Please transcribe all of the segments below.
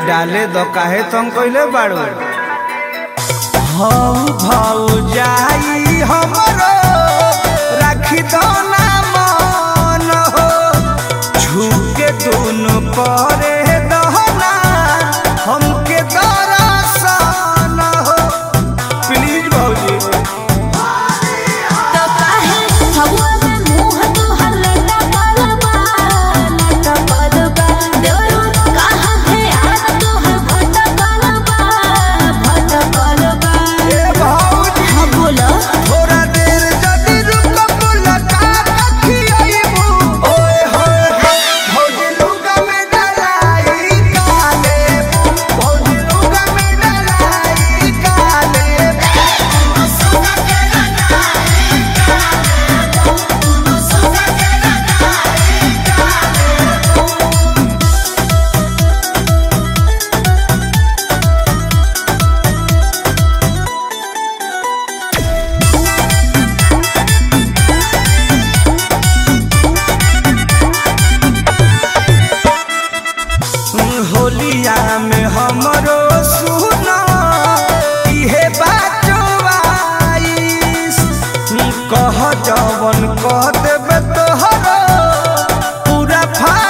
डाले दो काहे तुम कइले बाड़ू हऊ भाऊ जाई हमरो राखी दो ना मन हो झुके दोनों परे दहना हमके दरसन हो प्लीज भाऊजी तो काहे हवा में मुंह तोहर लटा पलबा लटा पलबा देवरो कहाँ है आज तोहर भटा पलबा भटा पलबा ए भाऊजी हाँ बोलो थोड़ा देर जदी रुक मुलाकात खियाइबू ओए होए होए भौजी लुगा में डलाई काले भौजी लुगा में डलाई काले होलिया में हमरो सुना इहे बाजवाइस कह जवन कह देबे तोहरो पूरा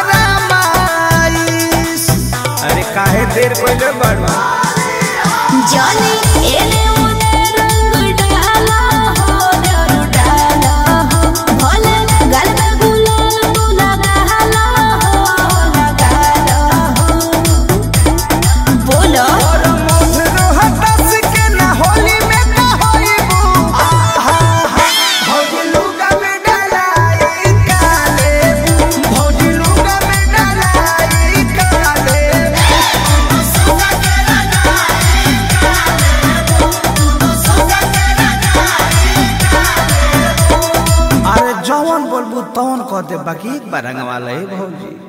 फरमाइश अरे काहे देर कइले बड़वा जाने एने ओने रंग डाला हो रंग डाला हो भले गल में गुलाल तू लगाला हो लगाला हो बोलो और मोहरो हटस के ना होली में का होइबू आहा भौजी लुगा में डलाई काले भौजी लुगा में डलाई काले अरे जवन बोलबू तवन कह दे बाकी एक बार रंगवा ले भौजी